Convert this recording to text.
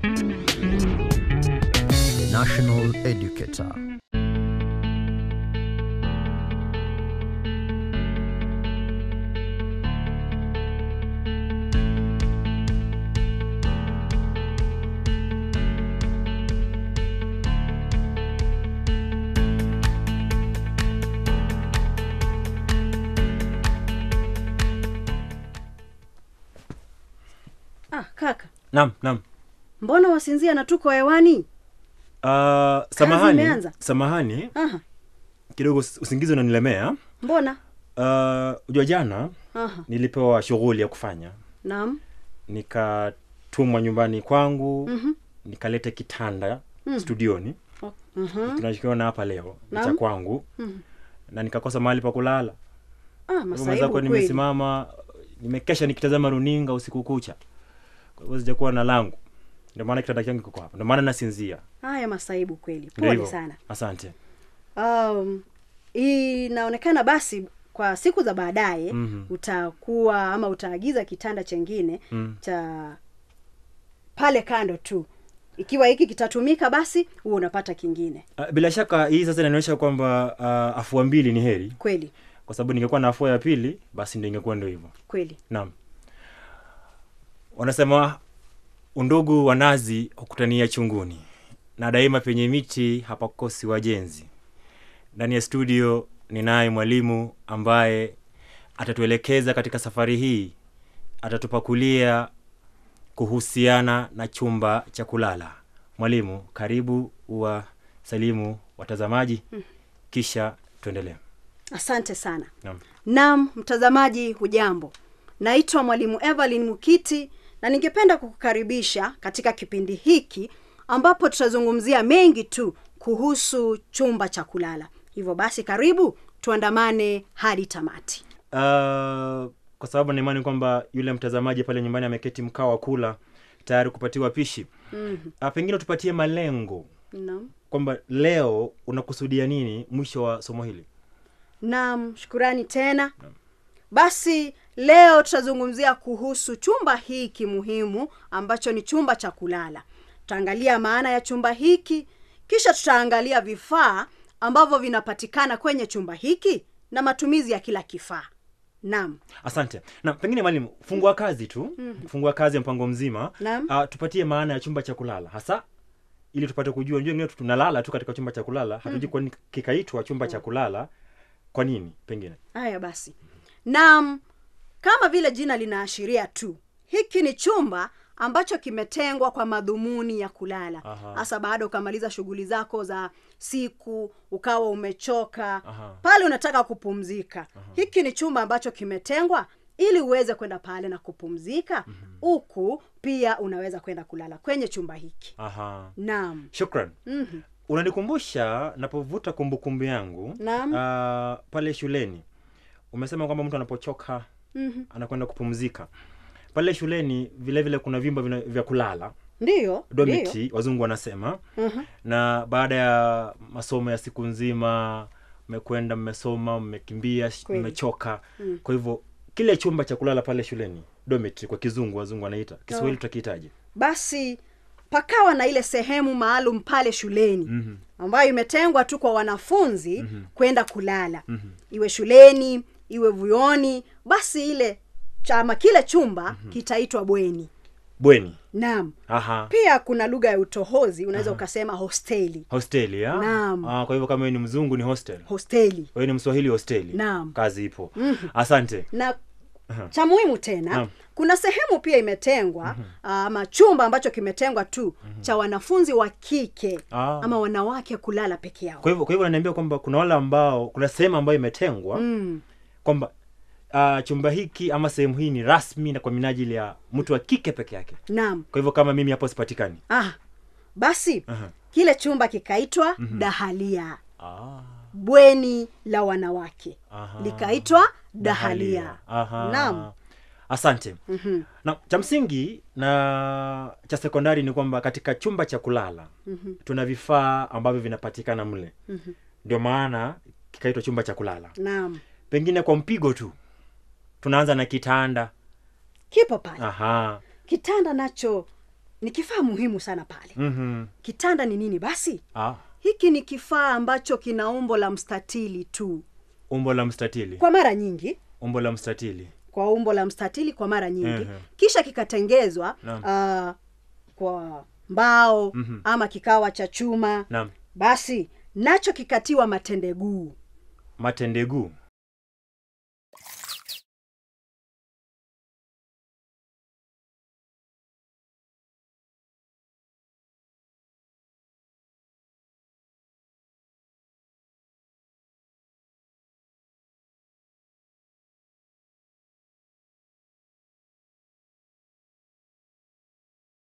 National Educator. Ah, kaka, Naam, naam. mbona wasinzia na tuko hewani? Uh, samahani, imeanza? samahani Aha, kidogo us- usingizi unanilemea. mbona? Uh, ujua jana Aha, nilipewa shughuli ya kufanya, naam. nikatumwa nyumbani kwangu Mhm. nikalete kitanda Mm. studioni O- mhm. tunachokiona hapa leo ni cha Naam. kwangu Mhm. na nikakosa mahali pa kulala. Ah, masaibu Mwenzako kweli. nimesimama nimekesha nikitazama runinga usiku kucha, kwa hivyo sijakuwa na langu, ndio maana kitanda changu kiko hapa, ndio maana nasinzia. Haya masaibu kweli. Ndio Pole hivyo. sana. Asante. Um, inaonekana basi kwa siku za baadaye Mhm. utakuwa ama utaagiza kitanda chengine Mm. cha pale kando tu. Ikiwa hiki kitatumika basi huo unapata kingine. Uh, bila shaka hii sasa inaonyesha kwamba uh, afua mbili ni heri, Kweli, kwa sababu ningekuwa na afua ya pili, basi ndio ingekuwa ndio hivyo. kweli. Naam, wanasema undugu wa nazi hukutania chunguni, na daima penye miti hapakosi wajenzi. Ndani ya studio ninaye mwalimu ambaye atatuelekeza katika safari hii, atatupakulia kuhusiana na chumba cha kulala. Mwalimu, karibu uwasalimu watazamaji, kisha tuendelee. Asante sana. Naam. Naam, mtazamaji hujambo. Naitwa mwalimu Evelyn Mukiti na ningependa kukukaribisha katika kipindi hiki ambapo tutazungumzia mengi tu kuhusu chumba cha kulala. Hivyo basi karibu tuandamane hadi tamati. Uh, kwa sababu na imani kwamba yule mtazamaji pale nyumbani ameketi mkaa wa kula tayari kupatiwa pishi. Mhm. Uh, pengine tupatie malengo Naam. kwamba leo unakusudia nini mwisho wa somo hili. Naam, shukurani tena. Basi leo tutazungumzia kuhusu chumba hiki muhimu ambacho ni chumba cha kulala. Tutaangalia maana ya chumba hiki, kisha tutaangalia vifaa ambavyo vinapatikana kwenye chumba hiki na matumizi ya kila kifaa. Naam. Asante. Na pengine mwalimu, fungua kazi tu, fungua kazi ya mpango mzima. Naam. Uh, tupatie maana ya chumba cha kulala hasa ili tupate kujua. Unajua wengine tunalala tu katika chumba cha kulala, hatujui kwa nini kikaitwa chumba cha kulala. Kwa nini? Pengine Haya basi. Naam, kama vile jina linaashiria tu, hiki ni chumba ambacho kimetengwa kwa madhumuni ya kulala, Aha. hasa baada ukamaliza shughuli zako za siku, ukawa umechoka Aha. pale, unataka kupumzika. Hiki ni chumba ambacho kimetengwa ili uweze kwenda pale na kupumzika, huku pia unaweza kwenda kulala kwenye chumba hiki. aha. Naam. Shukran. Mhm. unanikumbusha napovuta kumbukumbu yangu Naam. ah, pale shuleni umesema kwamba mtu anapochoka Mhm. anakwenda kupumzika pale shuleni vile vile kuna vyumba vina- vya kulala Ndiyo, ndiyo. domiti wazungu wanasema Mhm. na baada ya masomo ya siku nzima mmekwenda mmesoma mmekimbia sh- Kweli. mmechoka kwa hivyo kile chumba cha kulala pale shuleni dormitory kwa kizungu wazungu wanaita kiswahili Oh. tutakihitaji basi pakawa na ile sehemu maalum pale shuleni Mhm. ambayo imetengwa tu kwa wanafunzi kwenda kulala Mhm. iwe shuleni iwe vyuoni basi ile chama kile chumba kitaitwa bweni bweni naam aha pia kuna lugha ya utohozi unaweza ukasema hosteli hosteli ya? Naam. Ah, kwa hivyo kama wewe ni mzungu ni hostel hosteli wewe ni mswahili hosteli Naam. kazi ipo asante na cha muhimu tena Naam. kuna sehemu pia imetengwa ama chumba ambacho kimetengwa tu cha wanafunzi wa kike Ah. ama wanawake kulala peke yao kwa hivyo kwa hivyo unaniambia kwamba kuna wale ambao kuna sehemu ambayo imetengwa mm. kwamba uh, chumba hiki ama sehemu hii ni rasmi na kwa minajili ya mtu wa kike peke yake naam kwa hivyo kama mimi hapo sipatikani ah, basi Aha. kile chumba kikaitwa dahalia ah, bweni la wanawake Aha. likaitwa dahalia Aha. naam asante Mhm. na cha msingi na cha sekondari ni kwamba katika chumba cha kulala Mhm. tuna vifaa ambavyo vinapatikana mle Mhm. ndio maana kikaitwa chumba cha kulala naam pengine kwa mpigo tu tunaanza na kitanda kipo pale aha kitanda nacho ni kifaa muhimu sana pale Mhm. kitanda ni nini basi ah, hiki ni kifaa ambacho kina umbo la mstatili tu umbo la mstatili kwa mara nyingi umbo la mstatili kwa umbo la mstatili kwa mara nyingi Ehe. kisha kikatengezwa Naam. uh, kwa mbao Mhm. ama kikawa cha chuma naam basi nacho kikatiwa matendeguu matendeguu